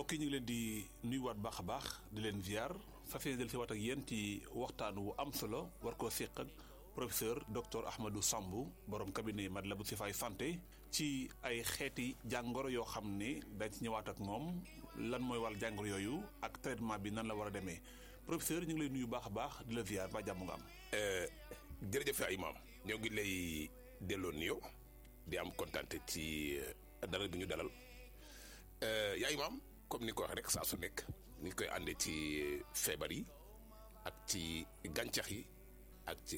mbokk yi ñu ngi leen di nuyuwaat baax a baax di leen ziar fas yéene del si waat ak yéen ci waxtaan wu am solo war koo séq ak professeur docteur Ahmadou Samb borom cabinet Matlaboul Chifaay santé ci ay xeeti jàngoro yoo xam ne dañ ci ñëwaat ak moom lan mooy wàll jàngoro yooyu ak traitement bi nan la war a demee professeur ñu ngi lay nuyu baax a baax di la ziar ba jàmm nga am. jërëjëf ay maam ñoo ngi lay delloo nuyoo di am kontaan ci dara bi ñu dalal yaay maam comme ni ko waxee rek saa su nekk ni koy àndee ci feebar yi ak ci gàncax yi ak ci